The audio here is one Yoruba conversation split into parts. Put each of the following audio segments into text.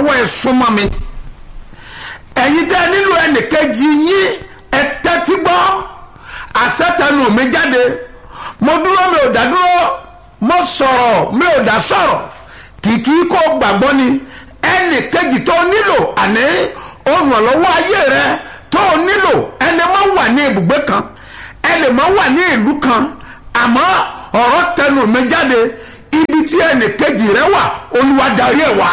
lọ́wọ́ ẹ súnmọ́ mi ẹ̀yin tẹ́ ẹ nílò ẹnìkejì yín ẹ tẹ́tí gbọ́ àṣetẹnu mi jáde mo dúró mi ò dá dúró mo sọ̀rọ̀ mi ò dá sọ̀rọ̀ kìkì kó gbàgbọ́ ni ẹnìkejì tó nílò àní olùrànlọ́wọ́ ayé rẹ tó nílò ẹni máa wà ní ibùgbé kan ẹni máa wà ní ìlú kan àmọ́ ọ̀rọ̀ tẹnu mi jáde ibi tí ẹnìkejì rẹ wà olúwa darí ẹ̀ wá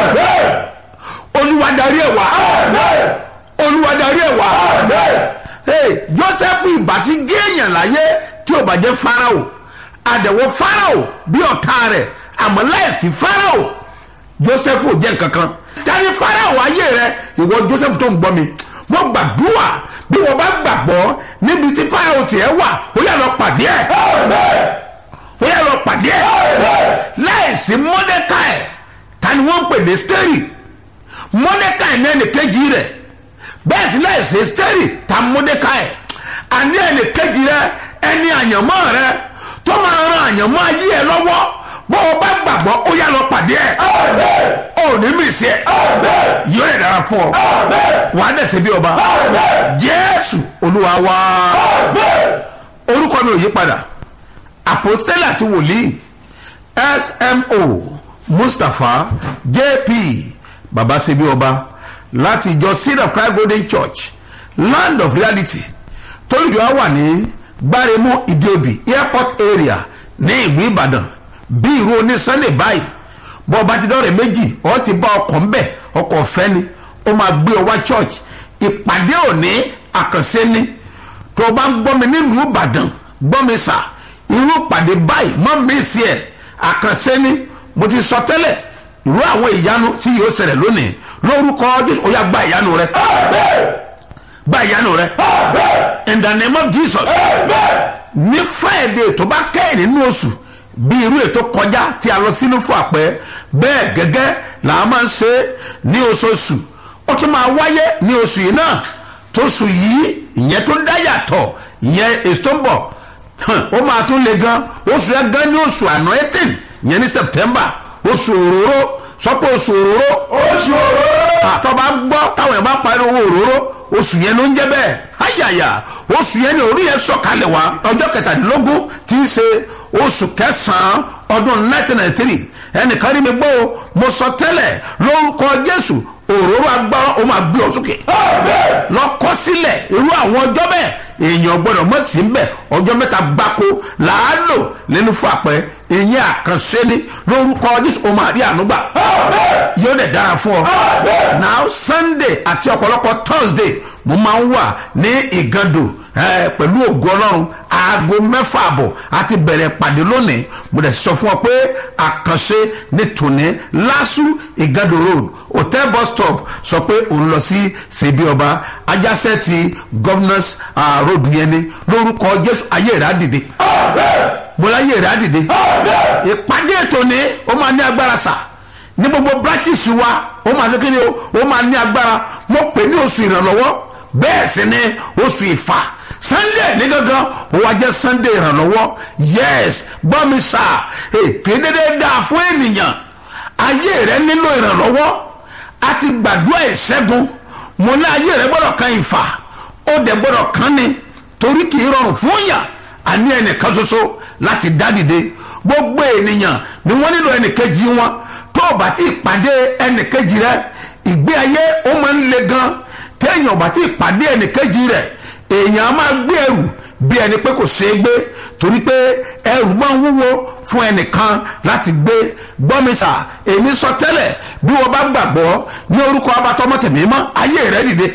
olúwa darí ẹ̀ wá olúwa darí ẹ̀ wá hey, joseph ìbá ti jẹ́ èèyàn láyé tí ò bá jẹ́ farao àdẹ̀wò farao bí ọ̀tá rẹ̀ àmọ́ láìsí farao joseph ò jẹ́ nǹkan kan tani farao ayé rẹ ìwọ joseph tó ń gbọ́ mi mo gbàdúrà bí wọ́n bá gbàgbọ́ níbi tí farao tiẹ̀ wà ó yà lọ pàdé ẹ̀ ó yà lọ pàdé ẹ̀ láìsí mọ́dẹ́káì tani wọ́n ń pè ní steri mọ́dẹ́káì ní ẹnì kejì rẹ̀ bẹ́ẹ̀ sí láìsí steri ta mọ́dẹ́káì àní ẹnì kejì rẹ̀ ẹni àyànmọ́ rẹ̀ tó máa ran àyànmọ́ ayé ẹ lọ́wọ́ bó o bá gbàgbọ́ ó yà lọ pàdé ẹ̀ ó ní mìsí ẹ̀ yóò yẹ dára fún ọ wà á dẹ̀sẹ̀ bí ọba jésù olúwa wá orúkọ mi ò yí padà àpòstélà àti wòlíì smo mustapha jp babasebi ọba láti ìjọ seed of christ golden church land of reality tólùjọ wà ní gbáremú ìdíòbí airport area ní ìlú ìbàdàn bí irú oní sunday báyìí bọ́ ọba ti dọ́rẹ̀ méjì ọ ti bá ọkọ̀ ń bẹ̀ ọkọ̀ ọ̀fẹ́ ni ó máa gbé ọ wá church ìpàdé òní àkànṣe ni tó o bá ń gbọ́ mi nílùú ìbàdàn gbọ́ mi sà irú ìpàdé báyìí mọ́ mi sí ẹ̀ àkànṣe ni mo ti sọ tẹ́lẹ̀ irú àwọn ìyanu tí yóò ṣẹlẹ̀ lónìí lórúkọ jésù ó yá gba ìyanu rẹ gba ìyanu rẹ in the name of jesus ní friday tó bá kẹ́yìn nínú oṣù bí irú ètò kọjá tí a lọ sínú fún àpẹ bẹ́ẹ̀ gẹ́gẹ́ là á máa ń ṣe ní oṣooṣù ó tún máa wáyé ní oṣù yìí náà tóṣù yìí ìyẹn tó dá yàtọ̀ ìyẹn èso tó ń bọ̀ ó máa tún le gan oṣù yẹn gan ní oṣù àná eighteen ìyẹn ní september oṣù òróró sọpọ̀ oṣù òróró oṣù òróró àtọ́ba ń gbọ́ táwọn ẹ̀ bá parí owó òróró oṣù yẹn ló ń jẹ́ bẹ́ẹ̀ ayàyà oṣù yẹn ni orí yẹn sọ̀kalẹ̀ wá ọjọ́ kẹtàdínlógún tí í ṣe oṣù kẹsàn-án ọdún 1993 ẹnìkan rí mi gbọ́ o mo sọ tẹ́lẹ̀ lórúkọ jésù òróró agbára ó máa gbé ọ sókè lọ kọ́ sílẹ̀ irú àwọn ọjọ́ bẹ́ẹ̀ èèyàn gbọ́dọ̀ mọ̀ sí bẹ́ẹ̀ ọjọ́ mẹ́ta gbáko làálò nínú fún àpẹ ìyẹn àkànṣe ni lórúkọ jésù ó máa rí ànúgbà yóò dẹ̀ dára fún ọ now sunday àti ọ̀pọ̀lọpọ̀ thursday mo máa ń wà ní ìgàndò ẹ pẹ̀lú ògo ọlọ́run aago mẹ́fà àbọ̀ àti bẹ̀rẹ̀ pàdé lónìí mo dẹ̀ sọ fún ọ pé àkànṣe ní tòní lásù ìgàndò road hotel bus stop sọ pé òun lọ sí ṣèbí ọba ajásẹ́ ti governors uh, road yẹn ni lórúkọ jésù ayé rẹ̀ á dìde mo láyé rẹ̀ á dìde ìpàdé ètò ni ó máa ní agbára sà ní gbogbo branches wa ó máa ṣe kí ni o ó máa ní agbára mo pè ní oṣù ìrànlọ́wọ́ bẹ́ẹ̀ sì ni oṣù ìfà sunday ní gangan ó wá jẹ́ sunday ìrànlọ́wọ́ yes gbọ́ mi sà èké dédé dáa fún ènìyàn ayé rẹ nílò ìrànlọ́wọ́ a ti gbàdúrà ìṣẹ́gun mo ní ayé rẹ gbọ́dọ̀ kan ìfà ó dẹ̀ gbọ́dọ̀ kan ni torí kì í rọrùn fún yàn àní ẹnìkan ṣoṣo láti dá dìde gbogbo ènìyàn ni wọ́n nílò ẹnìkejì wọn tó o bá ti pàdé ẹnìkejì rẹ ìgbé ayé ó máa ń le gan téèyàn bá ti pàdé ẹnìkejì rẹ èèyàn á máa gbé ẹrù bí ẹni pé kò ṣeé gbé torí pé ẹrù máa ń wúwo fún ẹnìkan láti gbé gbọ́mísà èmi sọ tẹ́lẹ̀ bí wọ́n bá gbàgbọ́ ní orúkọ abatọ́mọ́tẹ̀mí mọ́ ayé rẹ dìde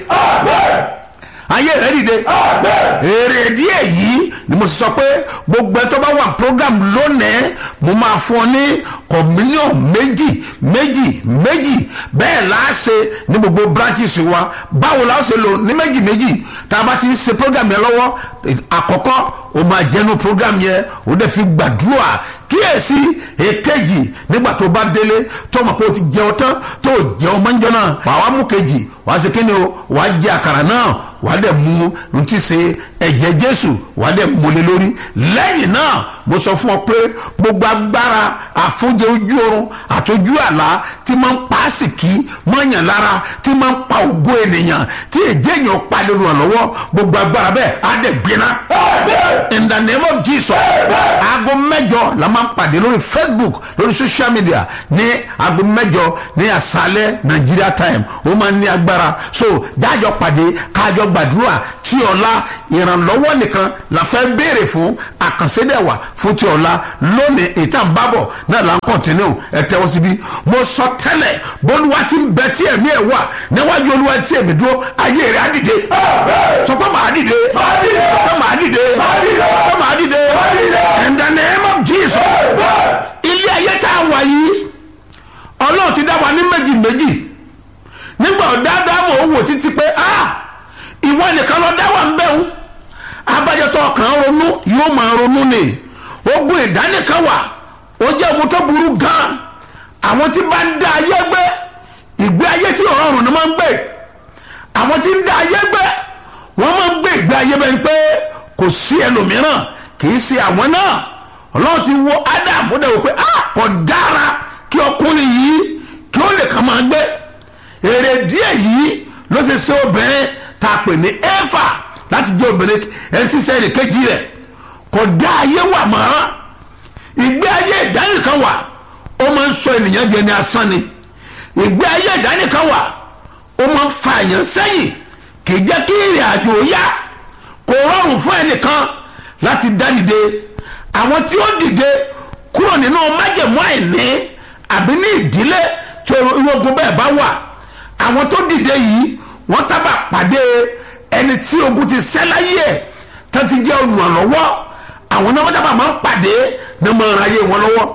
ayé rẹ dìde èrè díẹ̀ yìí ni mo sọ pé gbogbo ẹ tó bá wà program lónìí mo máa fún ọ ní kọ̀mílíọ̀n méjì méjì méjì bẹ́ẹ̀ la ṣe ní gbogbo branches wa báwo la ṣe lò ní méjì méjì tá a bá ti ń ṣe program yẹn lọ́wọ́ àkọ́kọ́ o máa jẹ́nu program yẹn o dẹ̀ fi gbàdúrà kíyèsí èkejì nígbà tó bá délé tó mọ̀ pé o ti jẹun tán tó jẹun mọ́njọ́ náà wàá wá mú kejì wàá ṣe kíni o wàá jẹ àkàrà náà wàá dẹ̀ mú n ti ṣe ẹ̀jẹ̀ jésù wàá dẹ̀ múlẹ̀ lórí lẹ́yìn náà mo sọ fún ọ pé gbogbo agbára àfúnjẹ ojú oorun àtọjú àlá tí máa ń pa àsìkí mọ́yàn lára tí máa ń pa ògo ènìyàn tí èjé èèyàn pa lórí ọ̀lọ́wọ́ gbogbo agbára bẹ́ẹ̀ á dẹ̀ gbiná in the name of jesus aago mẹ́jọ la máa ń pàdé lórí facebook lórí social media ní aago mẹ́jọ ní àṣálẹ́ nigeria time ó máa ń ní agbára so jájọ pàdé kájọ gbàdúrà tí ọ̀la ìrànlọ́wọ́ nìkan la fẹ́ béèrè fún àkànṣedẹ̀wà fún ti ọ̀la lónìí ìta ń bábọ̀ náà là ń kọ̀ntínú ẹ tẹ́wọ́ síbí mo sọ tẹ́lẹ̀ bólúwa ti ń bẹ tí ẹ̀mí ẹ̀ wà níwájú olúwa tí ẹ̀mí dúró ayé rẹ̀ á dìde sọ pé màá dìde sọ pé màá dìde sọ pé màá dìde in the name of jesus ilé ayé tá a wà yìí ọlọ́run ti dá wa ní méjì méjì nígbà ọ̀dáadáa mọ̀ ó wò títí pé ah ìwọ nìkan lọ dá wà ń bẹ̀rù abájọtọ̀ ọkàn ronú yóò máa ronú ni ogun ìdánìkan wà ó jẹ́ ogun tó burú gan àwọn tí bá ń dá ayé gbé ìgbé ayé tí ọ̀run ni máa ń gbé àwọn tí ń dá ayé gbé wọ́n máa ń gbé ìgbé ayé bẹ́ẹ̀ pé kò sí ẹlòmíràn kì í ṣe àwọn náà ọlọ́run ti wo Adam ó dẹ̀ wò pé ah kò dára kí ọkùnrin yìí kí ó lè kàn máa gbé èrè díẹ̀ yìí ló ṣe ṣe obìnrin tá a pè ní Éfà láti jẹ́ obìnrin ẹni tí sẹ́yìn kejì rẹ̀ kò dá ayé wà mọ́ ìgbé ayé ìdánìkan wà ó máa ń sọ ènìyàn di ẹni asán ni ìgbé ayé ìdánìkan wà ó máa ń fa èèyàn sẹ́yìn kì í jẹ́ kí ìrìn àjò yá kò rọrùn fún ẹnìkan láti dá dìde àwọn tí ó dìde kúrò nínú májẹ̀mú àìní àbí ní ìdílé tí ogun bẹ́ẹ̀ bá wà àwọn tó dìde yìí wọ́n sábà pàdé ẹni tí ogun ti ṣẹ́ láyé ẹ̀ tó ti jẹ́ olùrànlọ́wọ́ àwọn náà wọ́n sábà máa ń pàdé ní ọmọ ara ayé wọn lọ́wọ́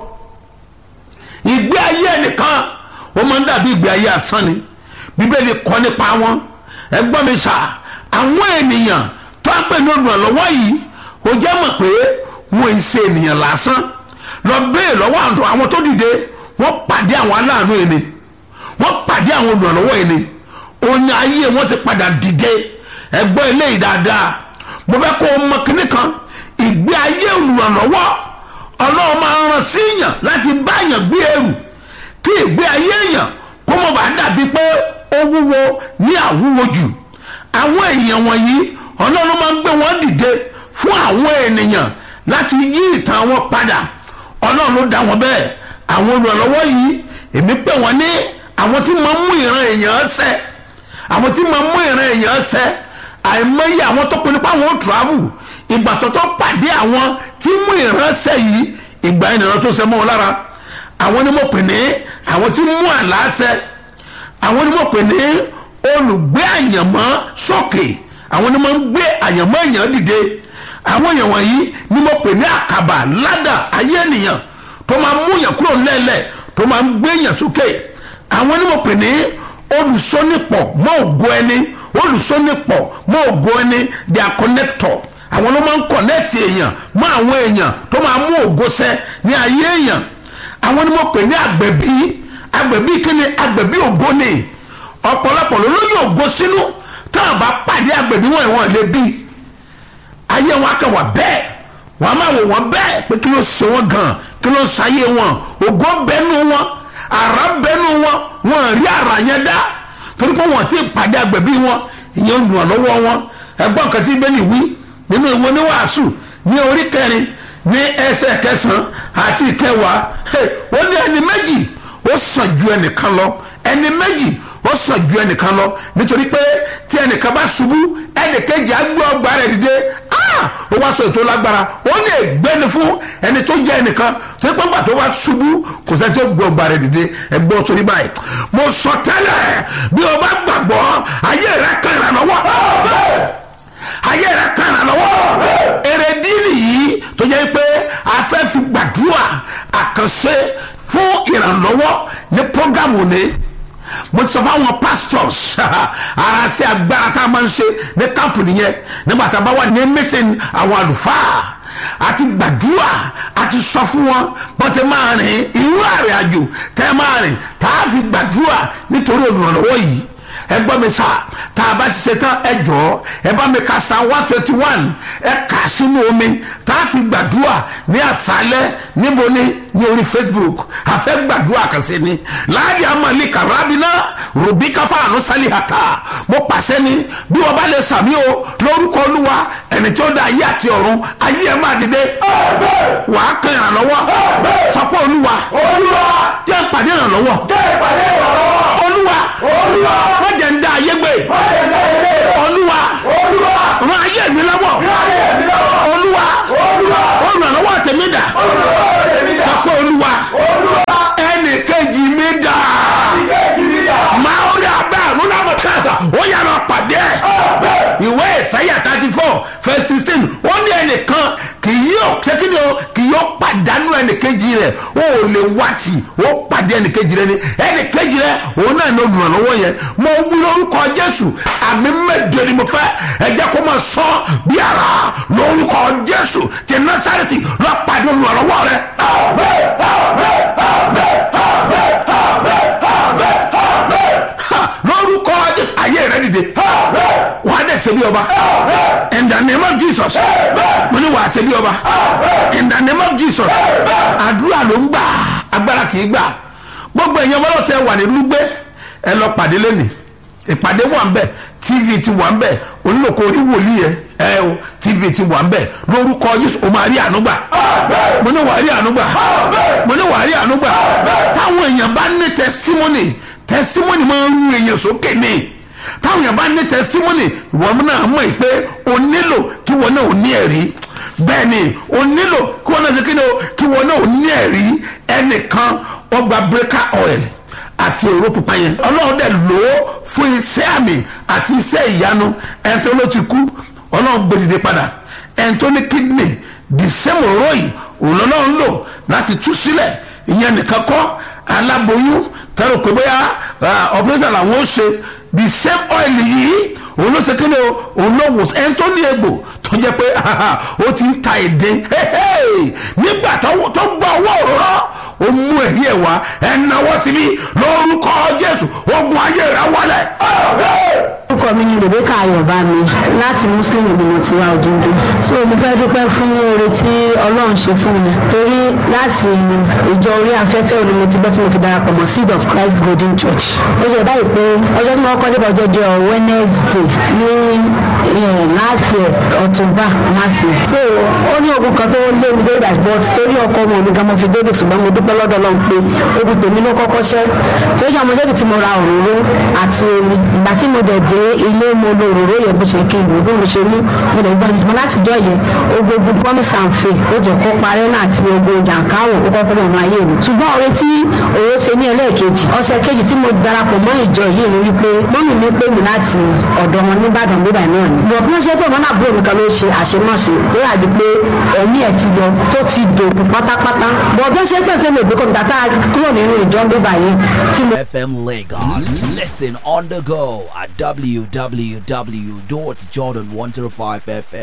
ìgbé ayé ẹnìkan wọ́n máa ń dàbí ìgbé ayé asán ni bíbélì kọ́ nípa wọn ẹgbọ́n mi sà àwọn ènìyàn tó ń pè ní olùrànlọ́wọ́ yìí ó jẹ́ mọ̀ pé wọ́n ń ṣe ènìyàn lásán lọ bẹ́ẹ̀ lọ́wọ́ àwọn tó dìde wọ́n pàdé àwọn aláàánú ẹni wọ́n pàdé àwọn olùrànlọ́wọ́ ẹni òun ayé wọn sì padà dìde ẹgbọ́n eléyìí dáadáa mo fẹ́ kó o mọ kínní kan ìgbé ayé olùrànlọ́wọ́ ọlọ́run máa ń ràn sí èèyàn láti bá èèyàn gbé ẹrù kí ìgbé ayé èèyàn kó mọ̀ bá dàbí pé ó wúwo ní àwúwo jù àwọn èèyàn wọ̀nyí ọlọ́run máa ń gbé wọn dìde fún àwọn ènìyàn láti yí ìtàn wọn padà ọlọ́run ló dá wọn bẹ́ẹ̀ àwọn olùrànlọ́wọ́ yìí èmi pè wọ́n ní àwọn tí máa ń mú ìran èèyàn ṣẹ àwọn tí máa ń mú ìran èèyàn ṣẹ àìmọye àwọn tó pinnu pé àwọn ò travel ìgbà tó tó pàdé àwọn tí mú ìran ṣẹ yìí ìgbà ìnira tó ṣẹ mọ́ wọn lára àwọn ni mo pè ní àwọn tí mú àlá ṣẹ àwọn ni mo pè ní olùgbé àyànmọ́ sókè àwọn ni mo ń gbé àyànmọ́ èèyàn dìde àwọn èèyàn wọ̀nyí ni mo pè ní àkàbà ládà ayé ènìyàn tó máa mú yàn kúrò lẹ́lẹ̀ tó máa ń gbé yàn sókè àwọn ni mo pè ní olùsọ́nipọ̀ mọ́ ògo ẹni olùsọ́nipọ̀ mọ́ ògo ẹni they are connector àwọn ló máa ń connect èèyàn mọ́ àwọn èèyàn tó máa mú ògo ṣẹ ní ayé èèyàn àwọn ni mo pè ní àgbẹ̀bí àgbẹ̀bí kíni àgbẹ̀bí ògo ni ọ̀pọ̀lọpọ̀ ló lóyún ògo sínú táwọn bá pàdé àgbẹ̀bí wọn ìwọ̀n lè bí ayé wọn akẹwà bẹ́ẹ̀ wọn a máa wò wọn bẹ́ẹ̀ pé kí ló ṣe wọn gan kí ló ṣayé wọn ògo bẹ́nu wọn àrà bẹ́nu wọn wọn rí àrà yẹn dá torí pé wọn ti pàdé àgbẹ̀bí wọn ìyẹn ń dùn lọ́wọ́ wọn ẹgbọ́n kan tí bẹ́ẹ̀ ni wí nínú ìwé oníwàásù ní orí kẹrin ní ẹsẹ̀ kẹsàn-án àti ìkẹwàá wọ́n ní ẹni méjì ó sàn ju ẹnìkan lọ ẹni méjì ó sàn ju ẹnìkan lọ nítorí pé tí ẹnìkan bá ṣubú ẹnìkejì á gbé ọgbà rẹ̀ dìde ó wá sọ ètò lágbára ó lè gbéni fún ẹni tó jẹ́ ẹnìkan tó ní pọ́npà tó bá ṣubú kò sẹ́ni tó gbé ọgbà rẹ̀ dìde ẹgbẹ́ sórí báyìí mo sọ tẹ́lẹ̀ bí o bá gbàgbọ́ ayé rẹ̀ kan ìrànlọ́wọ́ ayé rẹ̀ kan ìrànlọ́wọ́ èrèdí nìyí tó jẹ́ pé a fẹ́ fi gbàdúrà àkànṣe fún ìrànlọ́wọ́ ní programu ni mo ti sọ fún àwọn pastors ara ṣe agbára tá a máa ń ṣe ní kámpù nìyẹn nígbà tá a bá wà ní meeting àwọn àlùfáà àti gbàdúrà àti sọ fún wọn bọ́n ti máa rìn irú àrìn àjò tẹ́ máa rìn tá a fi gbàdúrà nítorí olùrànlọ́wọ́ yìí ẹ gbọ́ mi sà tá a bá ti ṣe tán ẹ jọ̀ọ́ ẹ bá mi ka psalm one twenty one ẹ kà á sínú omi tá a fi gbàdúrà ní àṣálẹ́ níbo ni ní orí facebook àfẹ́ gbàdúrà kan sí ni láàrin amali karabina rubi kafa àánú sálí hàtà mo pàṣẹ ni bí wọ́n bá lè sàmí o lórúkọ olúwa ẹni tí ó dá ayé àti ọ̀run ayé ẹ̀ máa dìde wàá kan ìrànlọ́wọ́ sọpọ́ olúwa jẹ́ ìpàdé ìrànlọ́wọ́ olúwa wọ́n jẹ́ ń dá ayé gbé olúwa ràn ayé mi lọ́wọ́ olúwa olùrànlọ́wọ́ tèmi dà sọpọ́ olúwa ẹnì kejì mi dà máa ó rí abẹ́ àrùn náà mọ̀ káàsà ó yára pàdé ẹ̀ ìwé ìsáyà thirty four verse sixteen wọ́n ní ẹnìkan kì yóò ṣé kí ni o kì yóò pàdánù ẹnìkejì rẹ̀ o ò lè wá tì ó pàdé ẹnìkejì rẹ̀ ni ẹnìkejì rẹ̀ òun náà ní olùrànlọ́wọ́ yẹn mo wí lórúkọ jésù àmì mẹ́jọ ni mo fẹ́ ẹ jẹ́ kó máa sọ bí ara lórúkọ jésù ti násàrẹ́tì lọ́ọ́ pàdé olùrànlọ́wọ́ rẹ̀. lórúkọ jésù ayé rẹ dìde wà á dẹ̀ ṣe bí ọba in the name of jesus mo ní wà á ṣe bí ọba in the name of jesus àdúrà ló ń gbà agbára kì í gbà gbogbo èèyàn bọ́lọ̀ tẹ wà ní lúgbẹ́ ẹ lọ pàdé lẹ́nìí ìpàdé wà ń bẹ̀ tv ti wà ń bẹ̀ onílòkò orí wòlíì yẹn ẹ o tv ti wà ń bẹ̀ lórúkọ jésù o máa rí àánú gbà mo ní wà á rí àánú gbà mo ní wà á rí àánú gbà táwọn èèyàn bá ní testimony testimony máa ń rú èèyàn sókè ní táwọn èèyàn bá ní testimony ìwọ náà mọ̀ pé o nílò kí wọn náà ò ní ẹ̀rí bẹ́ẹ̀ ni o nílò kí wọn náà ṣe kí ni o kí wọn náà ò ní ẹ̀rí ẹnìkan wọ́n gba breaker oil àti òró pupa yẹn ọlọ́run dẹ̀ lò ó fún iṣẹ́ àmì àti iṣẹ́ ìyanu ẹni tó ló ti kú ọlọ́run gbèdìde padà ẹni tó ní kidney the same òró yìí òun lọ́lọ́run lò láti tú sílẹ̀ ìyẹn nìkan kọ́ aláboyún tẹ́lẹ̀ pé bóyá operation làwọn ó ṣe the same oil yìí òun ló ṣe kíni o òun ló wò ẹni tó ní egbò tó jẹ́ pé ó ti ń ta èdè nígbà tó gbọ́ owó òróró ó mú èyí ẹ̀ wá ẹ̀ náwó síbí lórúkọ jésù ogun ayé rẹ̀ wọlé. orúkọ mi ni rebecca ayọ̀bámi láti muslim ni mo ti wá òdodo so mo fẹ́ dúpẹ́ fún oore tí ọlọ́run ṣe fún mi torí láti ìjọ orí afẹ́fẹ́ òní mo ti gbọ́ tí mo fi darapọ̀ mọ́ seed of christ golden church ó ṣe báyìí pé ọjọ́ tí mo kọ́ débọ̀ jọjọ wednesday ní láti ọ̀túnba láti so ó ní ogun kan tó lé mi dé dashboard torí ọkọ ọmọ mi gan mo fi débi ṣùgbọ́n mo dúpẹ́ lọ́dọ̀ lọ́n pé ogun tèmi ló kọ́kọ́ ṣẹ́ tó yẹ ọmọ débi tí mo ra òróró àti omi ìgbà tí mo dẹ̀ dé ilé mo lo òróró yẹn bó ṣe kí n lò bí mo ṣe ní mo lè gbọ́ ìgbọ́n láti jọ yẹn ogun promise and faith ó jẹ́ kó parẹ́ náà àti ogun jàǹkáwò ó kọ́kọ́ mọ̀ máa yé mi ṣùgbọ́n oore tí òun ṣe ní ẹlẹ́ẹ̀kejì ọ̀sẹ̀ kejì tí mo darapọ̀ mọ́ ìjọ yìí ni wípé mọ́mì mi pè mí láti ọ̀dọ̀ wọn nìbàdàn bíbà náà ni bọ̀ bí wọ́n ṣe pé mọ́nà àbúrò mi kan ló ṣe àṣemáṣe tó yà di pé ẹ̀mí ẹ̀ ti yọ tó ti dòkú pátápátá bọ̀ bí wọ́n ṣe pé kémi òbí kọ́mi tàtà kúrò nínú ìjọ bíbà yìí tí mo. FM Lagos. Listen on the go at www.jordan105fm.